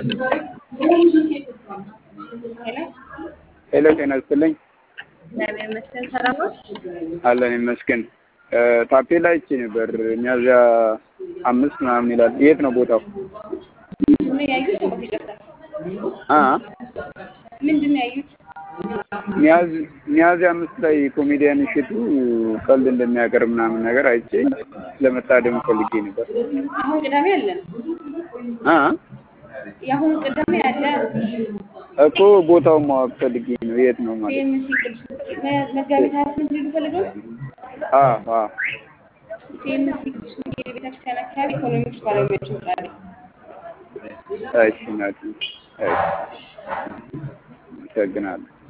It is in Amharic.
ሄሎ ሄሎ ጤና ይስጥልኝ። እግዚአብሔር ይመስገን ሰላም ነው። አለን ይመስገን። ታፔላ አይቼ ነበር ሚያዝያ አምስት ምናምን ይላል። የት ነው ቦታው? ምንድን ነው ያዩት? አባት ይቅርታ፣ አ ምንድን ነው ያዩት? ሚያዝ- ሚያዝያ አምስት ላይ ኮሜዲያን እሸቱ ቀልድ እንደሚያቀርብ ምናምን ነገር አይቼ ለመታደም ፈልጌ ነበር። አሁን ቅዳሜ አለን። አ የአሁኑ ቅዳሜ አለ። እኮ ቦታውን ማወቅ ፈልጌ ነው። የት ነው ማለት? ሲኤምሲ ቅዱስ መ- መጋቢት ሀያ ስምንት ልጁ ፈልገው አ አ ሲኤምሲ ቅዱስ ሚካኤል ቤተክርስቲያን አካባቢ ኢኮኖሚክስ ባለሙያዎች ይወጣሉ። እሺ ናት። እሺ አመሰግናለሁ።